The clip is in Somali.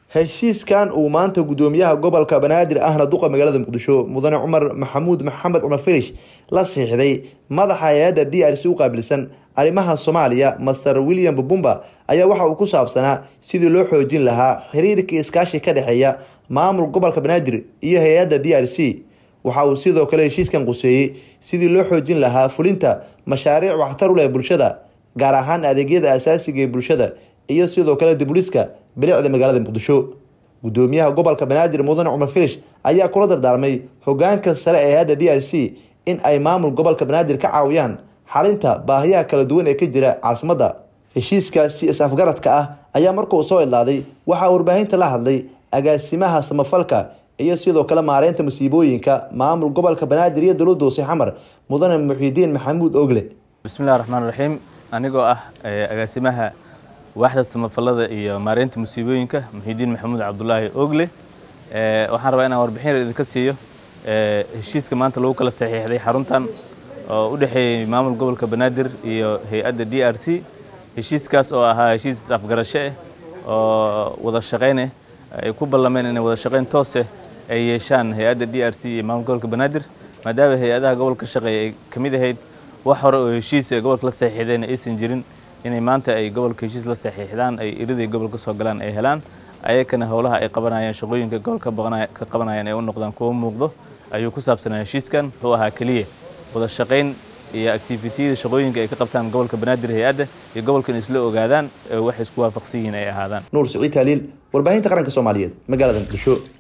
heshiiskan uu maanta gudoomiyaha gobolka banaadir ahna duqa magaalada muqdisho mudane cumar maxamuud maxamed cumar filish la siixday madaxa hay-adda d r c u qaabilsan arrimaha soomaaliya master william bubumba ayaa waxa uu ku saabsanaa sidii loo xoojin lahaa xiriirka iskaashi ka dhexeeya maamul gobolka banaadir iyo hay-adda d r c waxa uu sidoo kale heshiiskan quseeyey sidii loo xoojin lahaa fulinta mashaariic waxtar u leh bulshada gaar ahaan adeegyada asaasiga ee bulshada iyo sidoo kale dibuliska bilicda magaalada muqdisho gudoomiyaha gobolka banaadir mudane cumar filish ayaa kula dardaarmay hogaanka sare ee hay-adda d r c in ay maamul gobolka banaadir ka caawiyaan xalinta baahiyaha kala duwan ee ka jira caasimadda heshiiskaasi is-afgaradka ah ayaa markuu soo idlaaday waxaa warbaahinta la hadlay agaasimaha samafalka iyo sidoo kale maareynta masiibooyinka maamul gobolka banaadir iyo dowladda hoose xamar mudane muxiidiin maxamuud ogle bismillahi raxmaan raxiim anigoo ah agaasimaha waaxda samafalada iyo maareynta musiibooyinka muxiidiin maxamuud cabdulaahi ogle waxaan rabaa inaan warbixin yar idinka siiyo heshiiska maanta lagu kala saxiixday xaruntan oo u dhexeeyey maamul gobolka banaadir iyo hay-adda d r c heshiiskaas oo ahaa heshiis afgarasho ah oo wada shaqayneh ay ku ballameen inay wada shaqayn tooseh ay yeeshaan hay-adda d r c iyo maamul gobolka banaadir maadaama hay-adaha gobolka shaqeeya ay ka mid ahayd wax hore oo heshiis ee gobolka la saxiixdeen aysan jirin inay maanta ay gobolka heshiis la saxiixdaan ay iriday gobolka soo galaan ay helaan ayakana howlaha ay qabanayaan shaqooyinka gobolka ka qabanayaan ay u noqdaan kuwa muuqdo ayuu ku saabsanaa heshiiskan wuxuu ahaa keliya wada shaqayn iyo activitiyada shaqooyinka ay ka qabtaan gobolka banaadir hay-adda iyo gobolkan isla ogaadaan waxay isku waafaqsan yihiin ay ahaadaan nuur siciid taaliil warbaahinta qaranka soomaaliyeed magaalada muqdisho